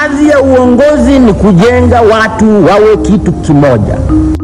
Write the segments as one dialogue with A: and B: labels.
A: Kazi ya uongozi ni kujenga watu wawe kitu kimoja.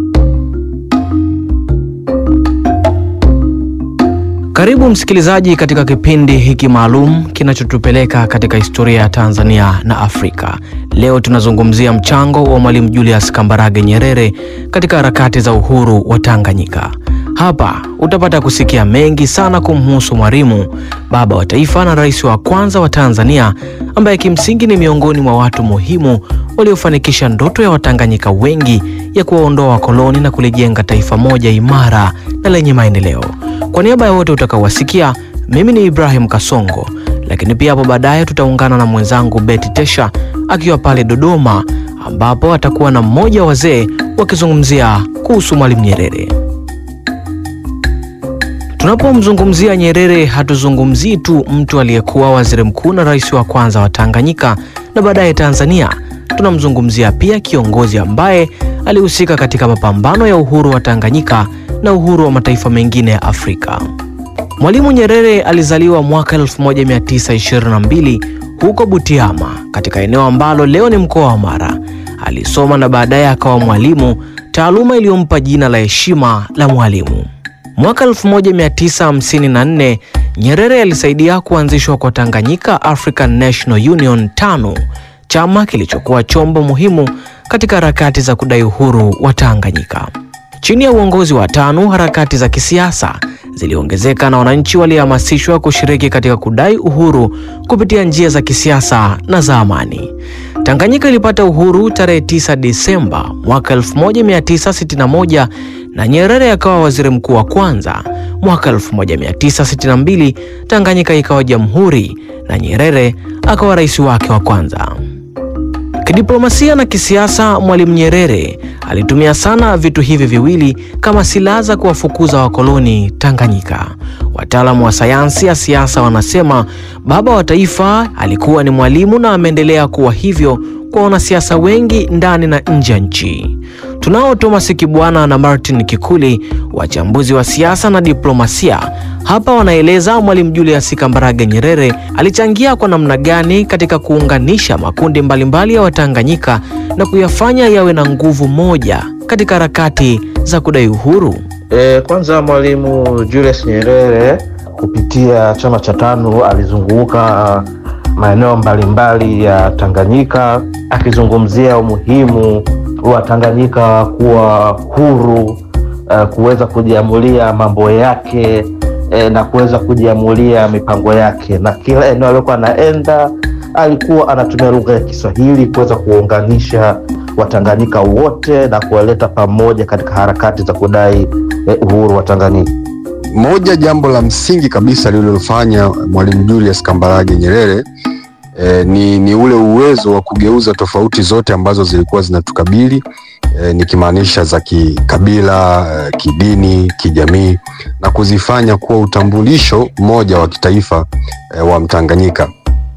B: Karibu msikilizaji katika kipindi hiki maalum kinachotupeleka katika historia ya Tanzania na Afrika. Leo tunazungumzia mchango wa Mwalimu Julius Kambarage Nyerere katika harakati za uhuru wa Tanganyika. Hapa utapata kusikia mengi sana kumhusu Mwalimu, baba wa taifa na rais wa kwanza wa Tanzania, ambaye kimsingi ni miongoni mwa watu muhimu waliofanikisha ndoto ya Watanganyika wengi ya kuwaondoa wakoloni na kulijenga taifa moja imara na lenye maendeleo. Kwa niaba ya wote utakaowasikia, mimi ni Ibrahim Kasongo, lakini pia hapo baadaye tutaungana na mwenzangu Betty Tesha akiwa pale Dodoma, ambapo atakuwa na mmoja wa wazee wakizungumzia kuhusu Mwalimu Nyerere. Tunapomzungumzia Nyerere hatuzungumzii tu mtu aliyekuwa waziri mkuu na rais wa kwanza wa Tanganyika na baadaye Tanzania. Tunamzungumzia pia kiongozi ambaye alihusika katika mapambano ya uhuru wa Tanganyika na uhuru wa mataifa mengine ya Afrika. Mwalimu Nyerere alizaliwa mwaka 1922 huko Butiama, katika eneo ambalo leo ni mkoa wa Mara. Alisoma na baadaye akawa mwalimu, taaluma iliyompa jina la heshima la mwalimu. Mwaka 1954 Nyerere alisaidia kuanzishwa kwa Tanganyika African National Union tano, chama kilichokuwa chombo muhimu katika harakati za kudai uhuru wa Tanganyika. Chini ya uongozi wa TANU harakati za kisiasa ziliongezeka na wananchi walihamasishwa kushiriki katika kudai uhuru kupitia njia za kisiasa na za amani. Tanganyika ilipata uhuru tarehe 9 Disemba mwaka 1961 na Nyerere akawa waziri mkuu wa kwanza. Mwaka 1962 Tanganyika ikawa jamhuri na Nyerere akawa rais wake wa kwanza. Kidiplomasia na kisiasa, Mwalimu Nyerere alitumia sana vitu hivi viwili kama silaha za kuwafukuza wakoloni Tanganyika. Wataalamu wa sayansi ya siasa wanasema baba wa taifa alikuwa ni mwalimu na ameendelea kuwa hivyo kwa wanasiasa wengi ndani na nje ya nchi. Tunao Thomas Kibwana na Martin Kikuli, wachambuzi wa siasa na diplomasia. Hapa wanaeleza Mwalimu Julius Kambarage Nyerere alichangia kwa namna gani katika kuunganisha makundi mbalimbali ya Watanganyika na kuyafanya yawe na nguvu moja katika harakati za kudai uhuru.
C: E, kwanza Mwalimu Julius Nyerere kupitia chama cha TANU alizunguka maeneo mbalimbali ya Tanganyika akizungumzia umuhimu wa Tanganyika kuwa huru, uh, kuweza kujiamulia mambo yake eh, na kuweza kujiamulia mipango yake, na kila eneo aliokuwa anaenda alikuwa anatumia lugha ya Kiswahili kuweza kuunganisha Watanganyika wote na kuwaleta pamoja katika harakati za kudai eh, uhuru wa Tanganyika.
D: Moja jambo la msingi kabisa lililofanya Mwalimu Julius Kambarage Nyerere eh, ni, ni ule uwezo wa kugeuza tofauti zote ambazo zilikuwa zinatukabili eh, nikimaanisha za kikabila, eh, kidini, kijamii na kuzifanya kuwa utambulisho mmoja wa kitaifa eh, wa Mtanganyika,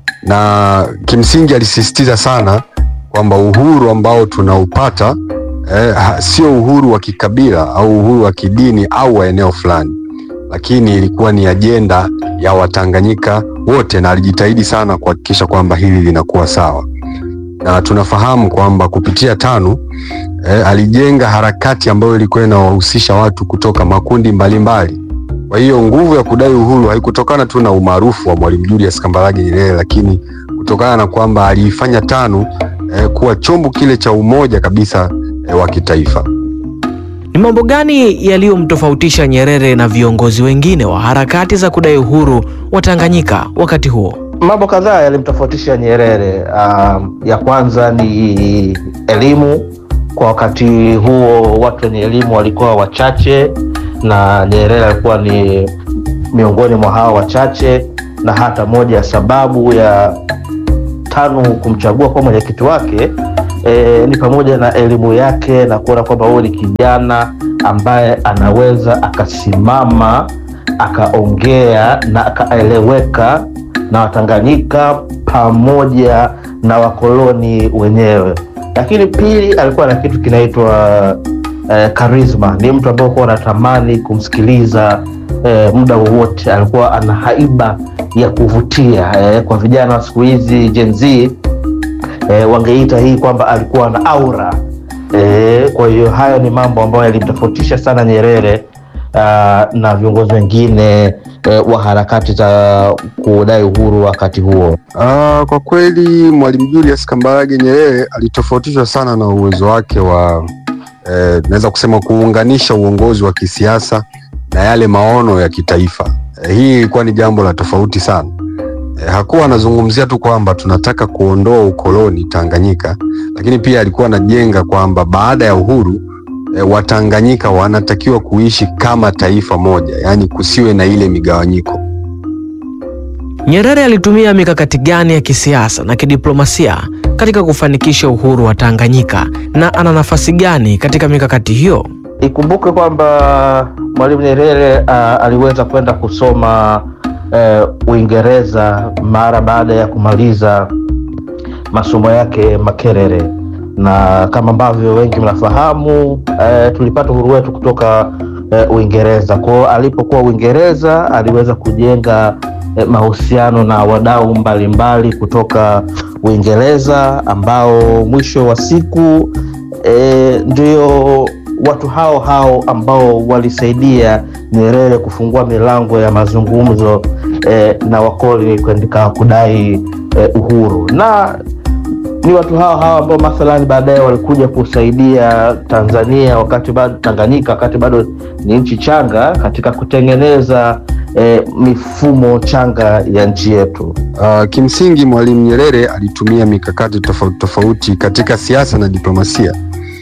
D: na kimsingi alisisitiza sana kwamba uhuru ambao tunaupata eh, sio uhuru wa kikabila au uhuru wa kidini au wa eneo fulani lakini ilikuwa ni ajenda ya Watanganyika wote, na alijitahidi sana kuhakikisha kwamba hili linakuwa sawa, na tunafahamu kwamba kupitia TANU eh, alijenga harakati ambayo ilikuwa inawahusisha watu kutoka makundi mbalimbali. Kwa hiyo nguvu ya kudai uhuru haikutokana tu na umaarufu wa Mwalimu Julius Kambarage Nyerere, lakini kutokana na kwamba aliifanya TANU eh, kuwa chombo kile cha umoja kabisa eh, wa kitaifa.
B: Ni mambo gani yaliyomtofautisha Nyerere na viongozi wengine wa harakati za kudai uhuru wa Tanganyika wakati huo?
C: Mambo kadhaa yalimtofautisha Nyerere. Um, ya kwanza ni elimu. Kwa wakati huo watu wenye elimu walikuwa wachache, na Nyerere alikuwa ni miongoni mwa hao wachache, na hata moja ya sababu ya TANU kumchagua kuwa mwenyekiti wake e, ni pamoja na elimu yake na kuona kwamba huyu ni kijana ambaye anaweza akasimama akaongea na akaeleweka na Watanganyika pamoja na wakoloni wenyewe. Lakini pili, alikuwa na kitu kinaitwa eh, karisma. Ni mtu ambaye kuwa anatamani kumsikiliza eh, muda wowote. Alikuwa ana haiba ya kuvutia eh, kwa vijana wa siku hizi Gen Z e, wangeita hii kwamba alikuwa na aura e, kwa hiyo hayo ni mambo ambayo yalimtofautisha sana Nyerere ah, na viongozi wengine e, wa harakati za kudai uhuru wakati huo.
D: Ah, kwa kweli Mwalimu Julius Kambarage Nyerere alitofautishwa sana na uwezo wake wa eh, naweza kusema kuunganisha uongozi wa kisiasa na yale maono ya kitaifa. Eh, hii ilikuwa ni jambo la tofauti sana. Eh, hakuwa anazungumzia tu kwamba tunataka kuondoa ukoloni Tanganyika, lakini pia alikuwa anajenga kwamba baada ya uhuru eh, Watanganyika wanatakiwa kuishi kama taifa moja, yaani kusiwe na ile migawanyiko.
B: Nyerere alitumia mikakati gani ya kisiasa na kidiplomasia katika kufanikisha uhuru wa Tanganyika na ana nafasi gani katika mikakati hiyo?
C: Ikumbuke kwamba Mwalimu Nyerere uh, aliweza kwenda kusoma uh, Uingereza mara baada ya kumaliza masomo yake Makerere, na kama ambavyo wengi mnafahamu uh, tulipata uhuru wetu kutoka uh, Uingereza. Kwao alipokuwa Uingereza aliweza kujenga uh, mahusiano na wadau mbalimbali kutoka Uingereza ambao mwisho wa siku e, ndio watu hao hao ambao walisaidia Nyerere kufungua milango ya mazungumzo e, na wakoloni katika kudai e, uhuru na ni watu hao hao ambao mathalani baadaye walikuja kusaidia Tanzania wakati bado Tanganyika wakati bado ni nchi changa katika kutengeneza e, mifumo changa ya nchi yetu.
D: Uh, kimsingi Mwalimu Nyerere alitumia mikakati tofauti tofauti katika siasa na diplomasia.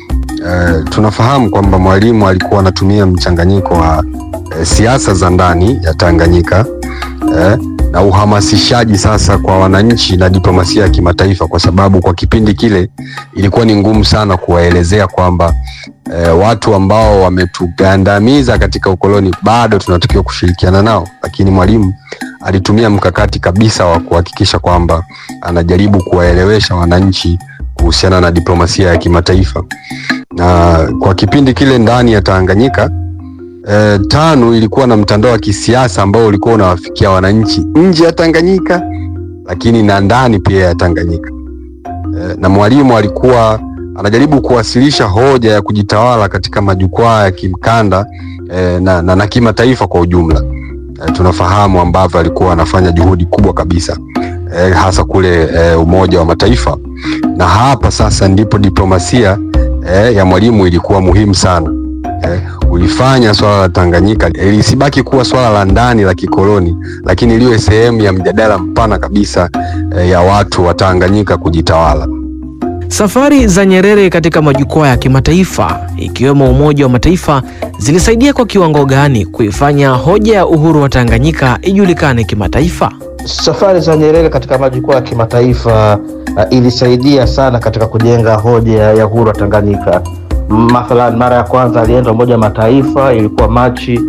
D: Uh, tunafahamu kwamba Mwalimu alikuwa anatumia mchanganyiko wa uh, siasa za ndani ya Tanganyika uh, na uhamasishaji sasa kwa wananchi na diplomasia ya kimataifa, kwa sababu kwa kipindi kile ilikuwa ni ngumu sana kuwaelezea kwamba uh, watu ambao wametugandamiza katika ukoloni bado tunatakiwa kushirikiana nao, lakini Mwalimu alitumia mkakati kabisa wa kuhakikisha kwamba anajaribu kuwaelewesha wananchi kuhusiana na diplomasia ya kimataifa. Na kwa kipindi kile ndani ya Tanganyika e, TANU ilikuwa na mtandao wa kisiasa ambao ulikuwa unawafikia wananchi nje ya Tanganyika, lakini na ndani pia ya Tanganyika. E, na Mwalimu alikuwa anajaribu kuwasilisha hoja ya kujitawala katika majukwaa ya kimkanda e, na, na, na kimataifa kwa ujumla. E, tunafahamu ambavyo alikuwa anafanya juhudi kubwa kabisa e, hasa kule e, Umoja wa Mataifa, na hapa sasa ndipo diplomasia e, ya Mwalimu ilikuwa muhimu sana e, ulifanya swala la Tanganyika e, lisibaki kuwa swala la ndani la kikoloni, lakini liwe sehemu ya mjadala mpana kabisa e, ya watu wa Tanganyika kujitawala.
B: Safari za Nyerere katika majukwaa ya kimataifa ikiwemo Umoja wa Mataifa zilisaidia kwa kiwango gani kuifanya hoja ya uhuru wa Tanganyika ijulikane kimataifa?
C: Safari za Nyerere katika majukwaa ya kimataifa uh, ilisaidia sana katika kujenga hoja ya uhuru wa Tanganyika. Mathalan, mara ya kwanza alienda Umoja wa Mataifa ilikuwa Machi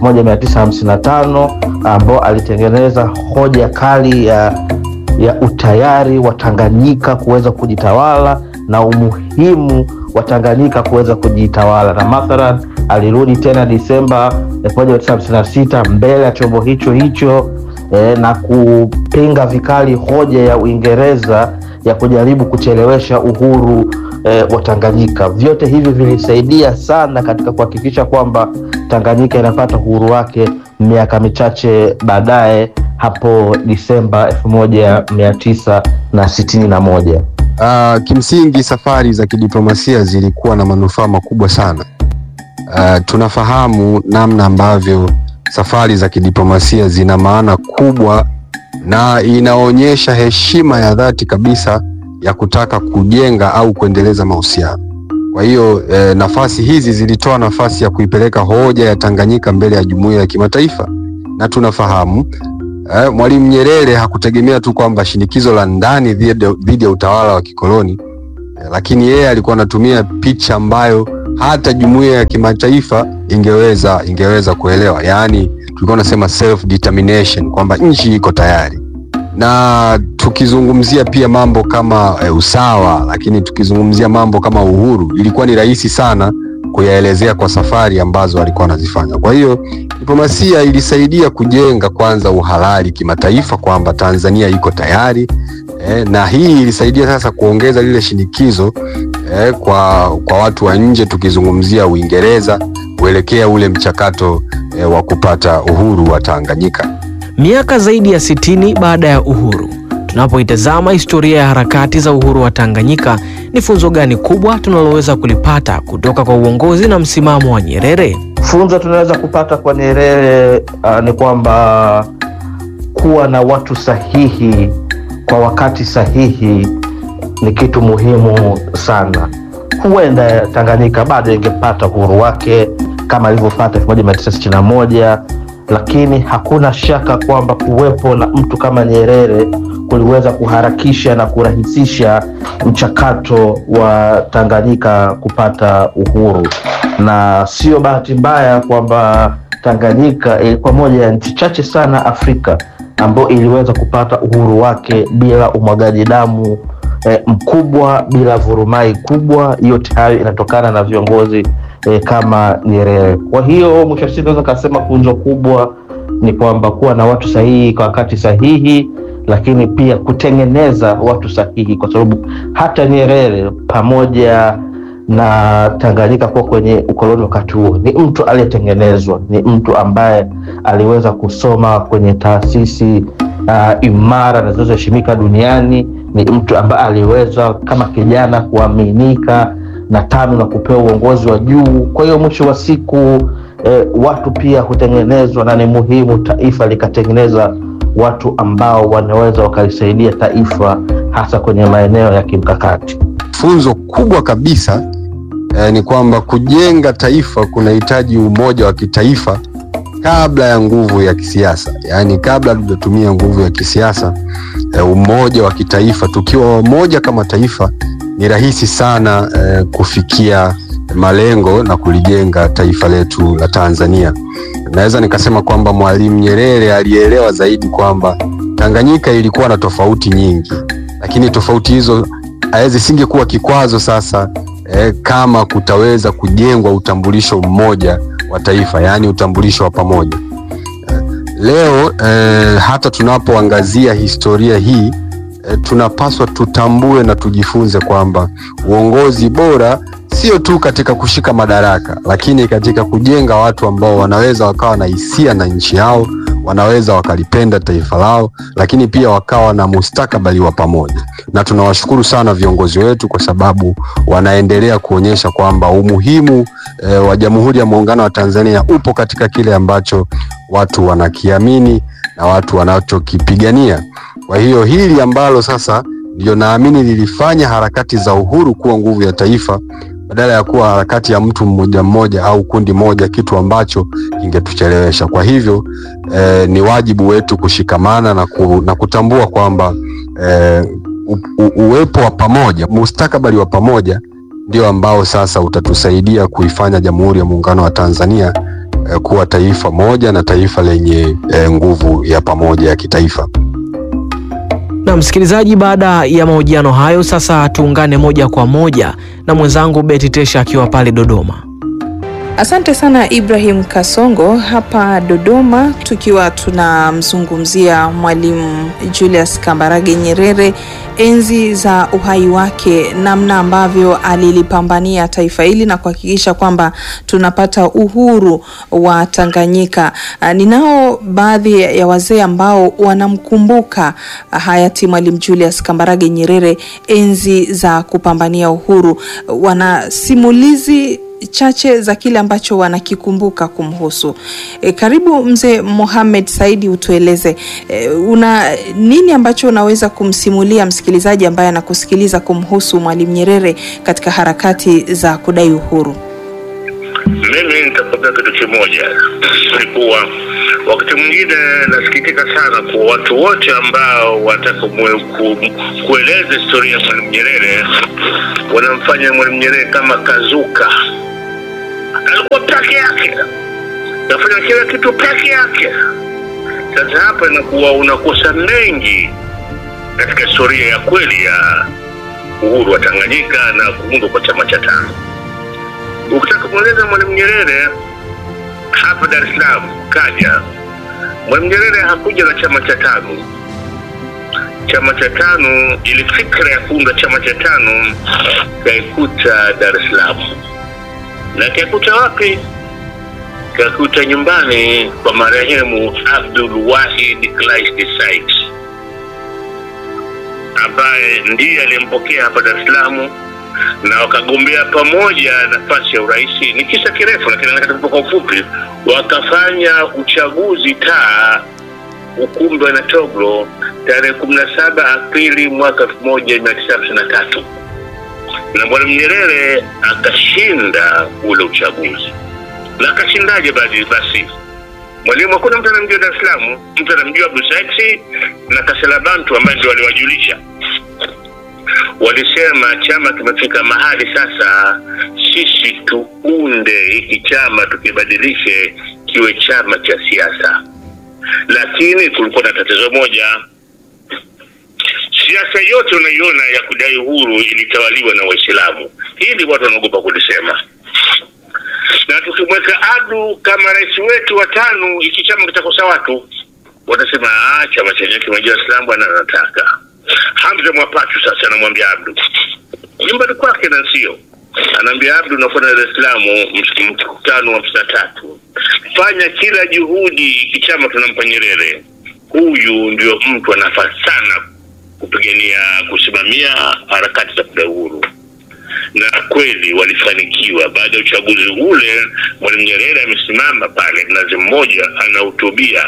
C: 1955 ambao alitengeneza hoja kali ya, ya utayari wa Tanganyika kuweza kujitawala na umuhimu wa Tanganyika kuweza kujitawala, na mathalan alirudi tena Disemba 1956 mbele ya chombo hicho hicho eh, na kupinga vikali hoja ya Uingereza ya kujaribu kuchelewesha uhuru eh, wa Tanganyika. Vyote hivi vilisaidia sana katika kuhakikisha kwamba Tanganyika inapata uhuru wake miaka michache baadaye hapo Disemba elfu moja mia tisa na sitini na moja.
D: Uh, kimsingi safari za kidiplomasia zilikuwa na manufaa makubwa sana. Uh, tunafahamu namna ambavyo safari za kidiplomasia zina maana kubwa na inaonyesha heshima ya dhati kabisa ya kutaka kujenga au kuendeleza mahusiano. Kwa hiyo eh, nafasi hizi zilitoa nafasi ya kuipeleka hoja ya Tanganyika mbele ya jumuiya ya kimataifa, na tunafahamu eh, Mwalimu Nyerere hakutegemea tu kwamba shinikizo la ndani dhidi ya utawala wa kikoloni eh, lakini yeye alikuwa anatumia picha ambayo hata jumuiya ya kimataifa ingeweza ingeweza kuelewa, yaani tulikuwa tunasema self determination kwamba nchi iko tayari na tukizungumzia pia mambo kama e, usawa, lakini tukizungumzia mambo kama uhuru, ilikuwa ni rahisi sana kuyaelezea kwa safari ambazo alikuwa anazifanya. Kwa hiyo diplomasia ilisaidia kujenga kwanza uhalali kimataifa kwamba Tanzania iko tayari eh, na hii ilisaidia sasa kuongeza lile shinikizo eh, kwa, kwa watu wa nje tukizungumzia Uingereza kuelekea ule mchakato eh, wa kupata uhuru wa Tanganyika.
B: Miaka zaidi ya sitini baada ya uhuru, tunapoitazama historia ya harakati za uhuru wa Tanganyika, ni funzo gani kubwa tunaloweza kulipata kutoka kwa uongozi na msimamo wa Nyerere?
C: Funzo tunaweza kupata kwa Nyerere uh, ni kwamba kuwa na watu sahihi kwa wakati sahihi ni kitu muhimu sana. Huenda Tanganyika bado ingepata uhuru wake kama ilivyopata 1961 lakini hakuna shaka kwamba kuwepo na mtu kama Nyerere kuliweza kuharakisha na kurahisisha mchakato wa Tanganyika kupata uhuru, na sio bahati mbaya kwamba Tanganyika ilikuwa moja ya nchi chache sana Afrika ambayo iliweza kupata uhuru wake bila umwagaji damu eh, mkubwa, bila vurumai kubwa. Yote hayo inatokana na viongozi eh, kama Nyerere. Kwa hiyo mwisho wa siku naweza kasema funzo kubwa ni kwamba kuwa na watu sahihi kwa wakati sahihi, lakini pia kutengeneza watu sahihi, kwa sababu hata Nyerere pamoja na Tanganyika kuwa kwenye ukoloni wakati huo, ni mtu aliyetengenezwa, ni mtu ambaye aliweza kusoma kwenye taasisi uh, imara na zinazoheshimika duniani. Ni mtu ambaye aliweza kama kijana kuaminika na tano na kupewa uongozi wa juu. Kwa hiyo mwisho wa siku eh, watu pia hutengenezwa, na ni muhimu taifa likatengeneza watu ambao wanaweza wakalisaidia taifa hasa kwenye maeneo ya kimkakati.
D: Funzo kubwa kabisa eh, ni kwamba kujenga taifa kunahitaji umoja wa kitaifa kabla ya nguvu ya kisiasa, yaani kabla hatujatumia nguvu ya kisiasa eh, umoja wa kitaifa. Tukiwa wamoja kama taifa, ni rahisi sana eh, kufikia malengo na kulijenga taifa letu la Tanzania. Naweza nikasema kwamba Mwalimu Nyerere alielewa zaidi kwamba Tanganyika ilikuwa na tofauti nyingi, lakini tofauti hizo zisingekuwa kikwazo sasa eh, kama kutaweza kujengwa utambulisho mmoja wa taifa, yaani utambulisho wa pamoja. Eh, leo eh, hata tunapoangazia historia hii eh, tunapaswa tutambue na tujifunze kwamba uongozi bora sio tu katika kushika madaraka, lakini katika kujenga watu ambao wanaweza wakawa na hisia na nchi yao, wanaweza wakalipenda taifa lao, lakini pia wakawa na mustakabali wa pamoja. Na tunawashukuru sana viongozi wetu kwa sababu wanaendelea kuonyesha kwamba umuhimu e, wa Jamhuri ya Muungano wa Tanzania upo katika kile ambacho watu wanakiamini na watu wanachokipigania. Kwa hiyo hili ambalo sasa ndio naamini lilifanya harakati za uhuru kuwa nguvu ya taifa badala ya kuwa harakati ya mtu mmoja mmoja au kundi moja, kitu ambacho kingetuchelewesha. Kwa hivyo eh, ni wajibu wetu kushikamana na, ku, na kutambua kwamba eh, u, u, uwepo wa pamoja, mustakabali wa pamoja ndio ambao sasa utatusaidia kuifanya Jamhuri ya Muungano wa Tanzania eh, kuwa taifa moja na taifa lenye eh, nguvu ya pamoja ya kitaifa.
B: Na msikilizaji, baada ya mahojiano hayo, sasa tuungane moja kwa moja na mwenzangu Beti Tesha akiwa pale Dodoma.
E: Asante sana Ibrahim Kasongo hapa Dodoma, tukiwa tunamzungumzia Mwalimu Julius Kambarage Nyerere, enzi za uhai wake, namna ambavyo alilipambania taifa hili na kuhakikisha kwamba tunapata uhuru wa Tanganyika. Ninao baadhi ya wazee ambao wanamkumbuka hayati Mwalimu Julius Kambarage Nyerere enzi za kupambania uhuru, wana simulizi chache za kile ambacho wanakikumbuka kumhusu. E, karibu mzee Mohamed Saidi, utueleze e, una nini ambacho unaweza kumsimulia msikilizaji ambaye anakusikiliza kumhusu Mwalimu Nyerere katika harakati za kudai uhuru?
F: Mimi nitakwambia kitu kimoja, ni kuwa wakati mwingine nasikitika sana kwa watu wote ambao wanataka ku, kueleza historia ya Mwalimu Nyerere wanamfanya Mwalimu Nyerere kama kazuka. Alikuwa peke yake, nafanya kila kitu peke yake. Sasa hapa inakuwa unakosa mengi katika historia ya kweli ya uhuru wa Tanganyika na kuundwa kwa chama cha tano. Ukitaka kumweleza Mwalimu Nyerere hapa Dar es Salaam kaja, Mwalimu Nyerere hakuja na chama cha tano. chama cha tano, ili fikra ya kuunda chama cha tano kaikuta Dar es Salaam, na kaikuta wapi? Kakuta nyumbani kwa marehemu Abdul Wahid Kleist Said ambaye ndiye aliyempokea hapa Dar es Salaam na wakagombea pamoja nafasi ya urais. Ni kisa kirefu, lakini nataka kwa ufupi, wakafanya uchaguzi taa ukumbi wa Natoglo tarehe kumi na saba Aprili mwaka elfu moja mia tisa hamsini na tatu na Mwalimu Nyerere akashinda ule uchaguzi. Na akashindaje? Basi basi Mwalimu, hakuna mtu anamjua Dar es Salaam, mtu anamjua Abdul Said na Kasela Bantu ambaye ndio waliwajulisha walisema chama kimefika mahali sasa, sisi tuunde hiki chama tukibadilishe kiwe chama cha siasa. Lakini kulikuwa na tatizo moja, siasa yote unaiona ya kudai uhuru ilitawaliwa na Waislamu. Hili watu wanaogopa kulisema, na tukimweka Adu kama rais wetu wa tano, hiki chama kitakosa watu, watasema ah, chama chenyewe kimejaa Waislamu, bwana anataka Hamza Mwapachu sasa anamwambia Abdu nyumbani kwake na sio, anaambia Abdu, unakwenda Dar es Salaam mkutano wa hamsini na tatu, fanya kila juhudi, kichama tunampa Nyerere. Huyu ndio mtu anafaa sana kupigania kusimamia harakati za kudai uhuru, na kweli walifanikiwa. Baada ya uchaguzi ule, Mwalimu Nyerere amesimama pale Mnazi Mmoja, anahutubia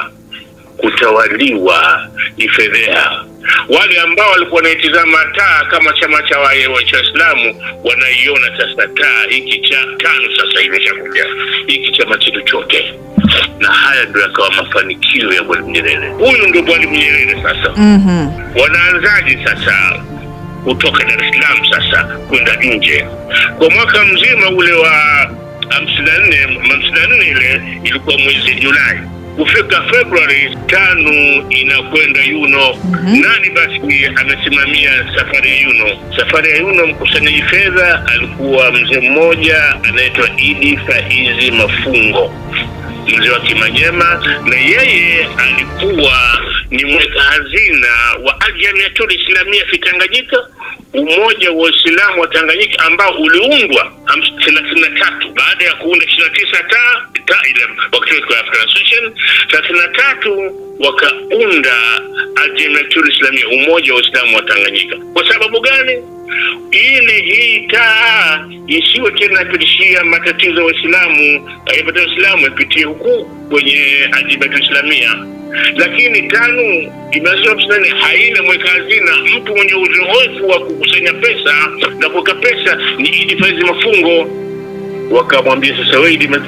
F: kutawaliwa ni fedheha. Wale ambao walikuwa wanaitizama taa kama chama cha Waislamu wanaiona sasa taa hiki cha tano sasa imeshakuja hiki chama chetu chote, na haya ndio yakawa mafanikio ya Mwalimu Nyerere. Huyu ndio Mwalimu Nyerere sasa.
E: Mhm.
F: Wanaanzaje sasa kutoka Dar es Salaam sasa kwenda nje? Kwa mwaka mzima ule wa hamsini na nne hamsini na nne ile ilikuwa mwezi Julai kufika Februari tano inakwenda Yuno. Nani basi amesimamia safari ya Yuno? Safari ya Yuno, mkusanyaji fedha alikuwa mzee mmoja anaitwa Idi Faizi Mafungo, mzee wa Kimanyema, na yeye alikuwa ni mweka hazina wa Aljamiatul Islamia fi Tanganyika, umoja wa Waislamu wa Tanganyika ambao uliundwa thelathini na tatu baada ya kuunda ishirini na tisa ta ta ile wakati wa African Association thelathini na tatu wakaunda Aljamiatul Islamia, umoja wa Waislamu wa Tanganyika. Kwa sababu gani? ili hii taa isiwe tena yapitishia matatizo ya Waislamu, yapata Waislamu yapitie huku kwenye Aljamiatul Islamia lakini tano imeanzishwa hamsini na nne haina mweka hazina. Mtu mwenye uzoefu wa kukusanya pesa na kuweka pesa ni Idi Faizi Mafungo. Wakamwambia sasa, wewe Idi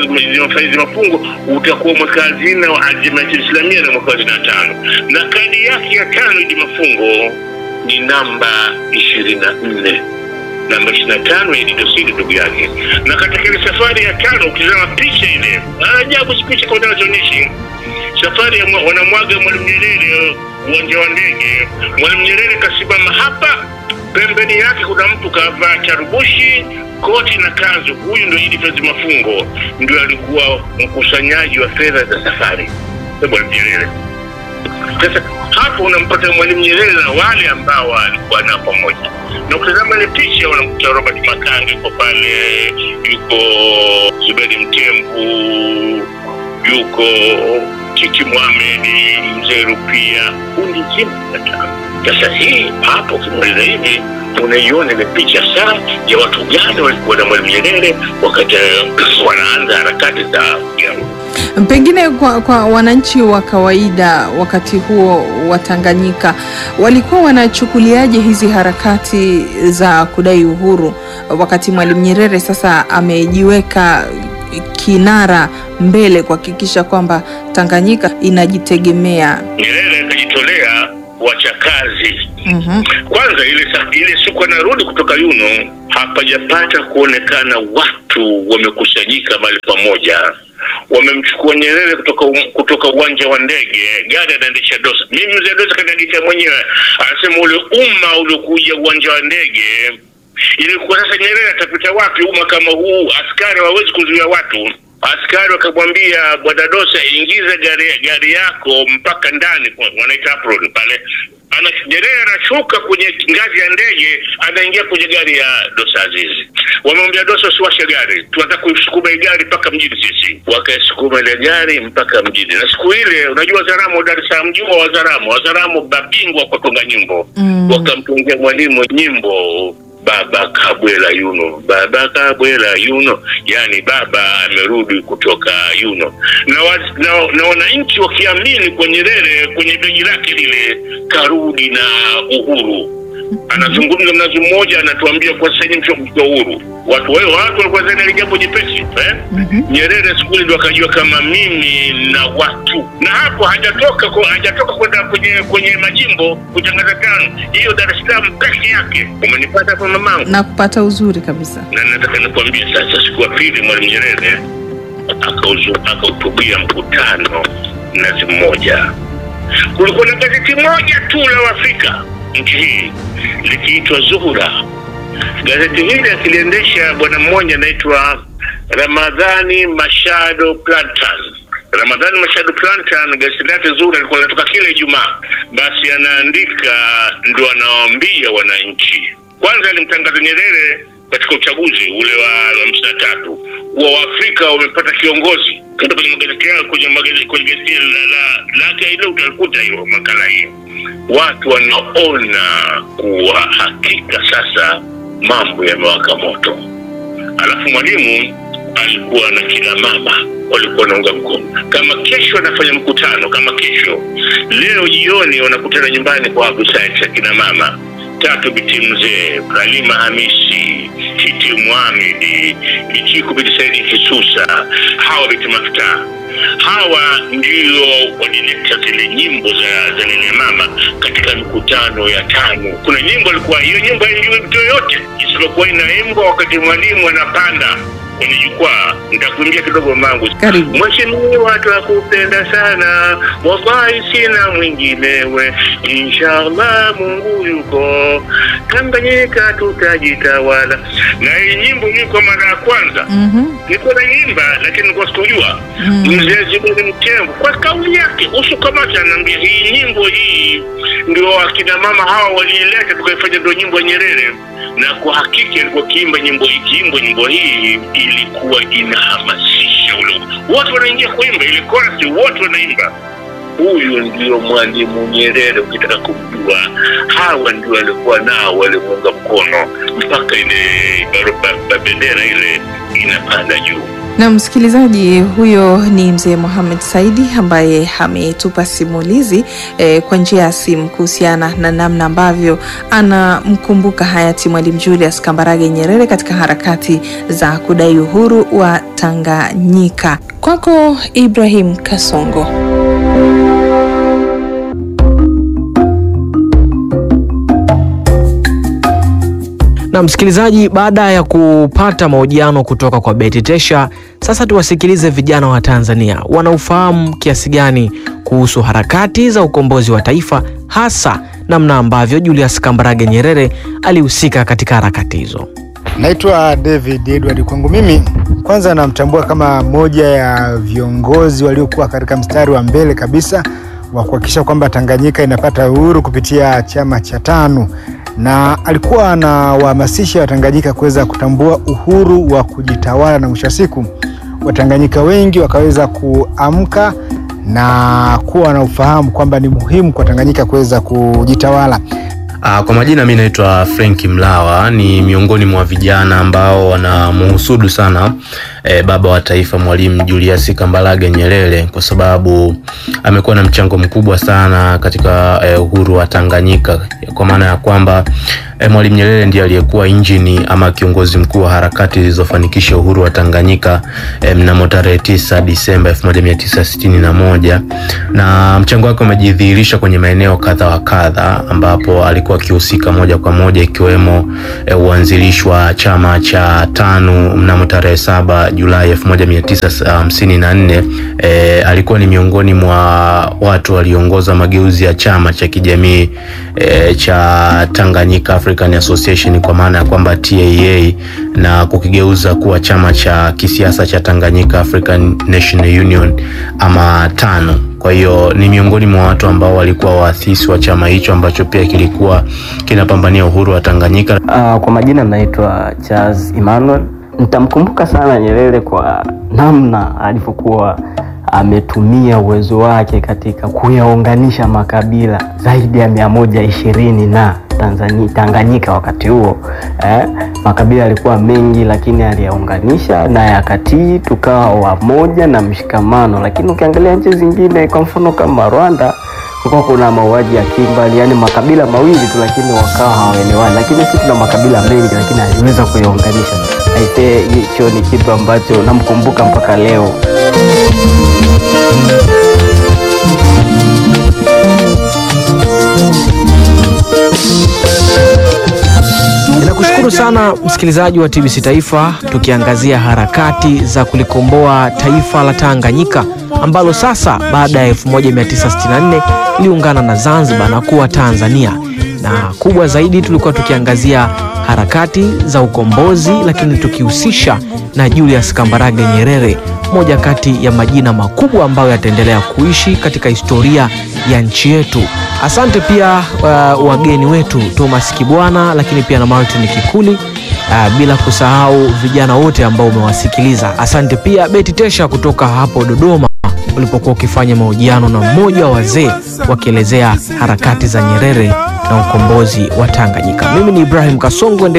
F: Faizi Mafungo utakuwa mweka hazina wa Aljamiatul Islamia na mweka hazina tano, na kadi yake ya tano Idi Mafungo ni namba ishirini na nne namba ishirini na tano Idi Dosidi ndugu yake. Na katika ile safari ya tano ukizama picha ile ajabu, si picha kwa nazoonyesha safari ya mwa- wanamwaga Mwalimu Nyerere uwanja wa ndege. Mwalimu Nyerere kasimama hapa, pembeni yake kuna mtu kavaa charubushi, koti na kanzu. Huyu ndio Idi Faizi Mafungo, ndio alikuwa mkusanyaji wa fedha za safari ya Mwalimu Nyerere. Sasa hapo unampata Mwalimu Nyerere na wale ambao walikuwa nao pamoja, na ukitazama ile picha unamkuta Robert Makange yuko pale, yuko Zuberi Mtembu, yuko Titi Mohamed, mzee Rupia, kundi zima la tano. Sasa hii hapo ukimaliza hivi unaiona ile picha saa ya watu gani walikuwa na Mwalimu Nyerere wakati eh, wanaanza harakati za ya
E: Pengine kwa, kwa wananchi wa kawaida wakati huo wa Tanganyika walikuwa wanachukuliaje hizi harakati za kudai uhuru, wakati Mwalimu Nyerere sasa amejiweka kinara mbele kuhakikisha kwamba Tanganyika inajitegemea?
F: Nyerere akajitolea kuacha kazi
E: Mhm.
F: kwanza ile sa- ile siku anarudi kutoka Yuno, hapajapata kuonekana watu wamekusanyika mahali pamoja. Wamemchukua Nyerere kutoka um- kutoka uwanja wa ndege, gari anaendesha Dosa. Mimi mzee Dosa kaniandika mwenyewe, anasema ule umma uliokuja uwanja wa ndege ilikuwa sasa, Nyerere atapita wapi umma kama huu? Askari hawawezi kuzuia watu. Askari wakamwambia bwana Dosa, ingiza gari, gari yako mpaka ndani, kwa- wanaita apron pale ana Nyerere anashuka kwenye ngazi ya ndege, anaingia kwenye gari ya Dosa Azizi. Wamemwambia Dosa, usiwashe gari, tunataka kuisukuma hii gari mpaka mjini sisi. Wakaisukuma ile gari mpaka mjini, na siku ile, unajua Wazaramo, Dar es Salaam, jua Wazaramo, Wazaramo babingwa kwa tunga nyimbo
E: Mm.
F: wakamtungia mwalimu nyimbo baba kabwela yuno baba kabwela yuno yani baba amerudi kutoka yuno na, wa, na, na wananchi wakiamini kwa Nyerere kwenye begi lake lile karudi na uhuru anazungumza mnazi mmoja anatuambia kwa sasa hivi mshakuja uhuru watu wao watu walikuwa zani ile jambo jepesi eh? Nyerere siku ile ndo akajua kama mimi na watu na hapo hajatoka kwa, hajatoka kwenda kwenye kwenye majimbo kutangaza tano hiyo Dar es Salaam peke yake umenipata hapo mamangu
E: na kupata uzuri kabisa.
F: na nataka nikwambie sasa, siku ya pili Mwalimu Nyerere akauzu- akahutubia mkutano Mnazi Mmoja. Kulikuwa na gazeti moja tu la Afrika nchi hii likiitwa Zuhura. Gazeti hili akiliendesha bwana mmoja anaitwa Ramadhani Mashado Plantan. Ramadhani Mashado Plantan, gazeti lake Zuhura alikuwa linatoka kila Ijumaa, basi anaandika ndo anawaambia wananchi kwanza alimtangaza Nyerere katika uchaguzi ule wa hamsini na tatu kuwa Waafrika wamepata kiongozi. Kenda kwenye magazeti yao, kwenye magazeti, kwenye gazeti la- la- lake ile utalikuta hiyo makala hiyo. Watu wanaona kuwa hakika sasa mambo yamewaka moto. Alafu mwalimu alikuwa na kina mama walikuwa wanaunga mkono. Kama kesho anafanya mkutano, kama kesho, leo jioni wanakutana nyumbani kwa Abu Said ya kina mama tatu biti mzee Halima Hamisi Titi Muhamedi Michiku biti Saidi Kisusa hawa biti mafuta hawa ndio walileta zile nyimbo za za nene mama katika mikutano ya tano. Kuna nyimbo ilikuwa hiyo nyimbo haimbiwi mtu yoyote isipokuwa inaimbwa wakati mwalimu anapanda kwenye jukwaa. Nitakuimbia kidogo mangu.
E: Karibu.
F: Mheshimiwa, twakupenda sana, wallahi sina mwinginewe, inshallah Mungu yuko, Tanganyika tutajitawala. Na hii nyimbo hii kwa mara ya kwanza
E: Mhm.
F: nilikuwa naimba lakini nilikuwa sikujua
E: Mm.
F: mzee Zuberi Mtembo kwa kauli yake usukamata anaambia hii nyimbo hii ndio akina mama hawa waliileta tukaifanya ndio nyimbo ya Nyerere na kwa hakika ilikuwa kiimba nyimbo hii kiimbo nyimbo hii ilikuwa inahamasisha ule watu wanaingia kuimba ile chorus wote wanaimba huyu ndio mwalimu Nyerere ukitaka kumjua hawa ndio walikuwa nao walimuunga mkono mpaka ile barabara bendera ile inapanda juu
E: Na msikilizaji, huyo ni mzee Mohamed Saidi ambaye ametupa simulizi eh, kwa njia ya simu kuhusiana na namna ambavyo anamkumbuka hayati Mwalimu Julius Kambarage Nyerere katika harakati za kudai uhuru wa Tanganyika. Kwako Ibrahim Kasongo.
B: Na msikilizaji, baada ya kupata mahojiano kutoka kwa Betty Tesha, sasa tuwasikilize vijana wa Tanzania wanaufahamu kiasi gani kuhusu harakati za ukombozi wa taifa, hasa namna ambavyo Julius Kambarage Nyerere alihusika katika harakati hizo.
G: Naitwa David Edward. Kwangu mimi, kwanza namtambua kama moja ya viongozi waliokuwa katika mstari wa mbele kabisa wa kuhakikisha kwamba Tanganyika inapata uhuru kupitia chama cha TANU, na alikuwa anawahamasisha Watanganyika kuweza kutambua uhuru wa kujitawala, na mwisho wa siku Watanganyika wengi wakaweza kuamka na kuwa na ufahamu kwamba ni muhimu kwa Tanganyika kuweza kujitawala.
H: Ah, Kwa majina mi naitwa Frank Mlawa, ni miongoni mwa vijana ambao wanamuhusudu sana eh, baba wa taifa Mwalimu Julius Kambarage Nyerere kwa sababu amekuwa na mchango mkubwa sana katika eh, uhuru wa Tanganyika, kwa maana ya kwamba eh, Mwalimu Nyerere ndiye aliyekuwa injini ama kiongozi mkuu wa harakati zilizofanikisha uhuru wa Tanganyika eh, mnamo tarehe 9 Disemba 1961 na mchango wake umejidhihirisha kwenye maeneo kadha wa kadha ambapo alikuwa akihusika moja kwa moja ikiwemo eh, uanzilishi wa chama cha TANU mnamo tarehe saba Julai 1954. Eh, alikuwa ni miongoni mwa watu waliongoza mageuzi ya chama cha kijamii eh, cha Tanganyika African Association kwa maana ya kwamba TAA na kukigeuza kuwa chama cha kisiasa cha Tanganyika African National Union ama TANU. Kwa Kwa hiyo ni miongoni mwa watu ambao walikuwa waasisi wa chama hicho ambacho pia kilikuwa kinapambania uhuru wa Tanganyika.
I: Uh, kwa majina naitwa Charles Emmanuel. Nitamkumbuka sana Nyerere kwa namna alivyokuwa ametumia uwezo wake katika kuyaunganisha makabila zaidi ya mia moja ishirini na Tanzania, Tanganyika wakati huo eh, makabila yalikuwa mengi, lakini aliyaunganisha na yakatii, tukawa wamoja na mshikamano. Lakini ukiangalia nchi zingine, kwa mfano kama Rwanda, kulikuwa kuna mauaji ya kimbali, yani makabila mawili tu, lakini wakawa hawaelewani. Lakini sisi tuna makabila mengi, lakini aliweza kuyaunganisha. Aisee, hicho ni kitu ambacho namkumbuka mpaka leo.
B: Ninakushukuru sana msikilizaji wa TBC Taifa, tukiangazia harakati za kulikomboa taifa la Tanganyika ambalo sasa baada ya 1964 liungana na Zanzibar na kuwa Tanzania, na kubwa zaidi tulikuwa tukiangazia harakati za ukombozi, lakini tukihusisha na Julius Kambarage Nyerere, moja kati ya majina makubwa ambayo yataendelea kuishi katika historia ya nchi yetu. Asante pia uh, wageni wetu Thomas Kibwana, lakini pia na Martin Kikuli, uh, bila kusahau vijana wote ambao umewasikiliza. Asante pia Beti Tesha kutoka hapo Dodoma ulipokuwa ukifanya mahojiano na mmoja wa wazee wakielezea harakati za Nyerere na ukombozi wa Tanganyika. Mimi ni Ibrahim Kasongo.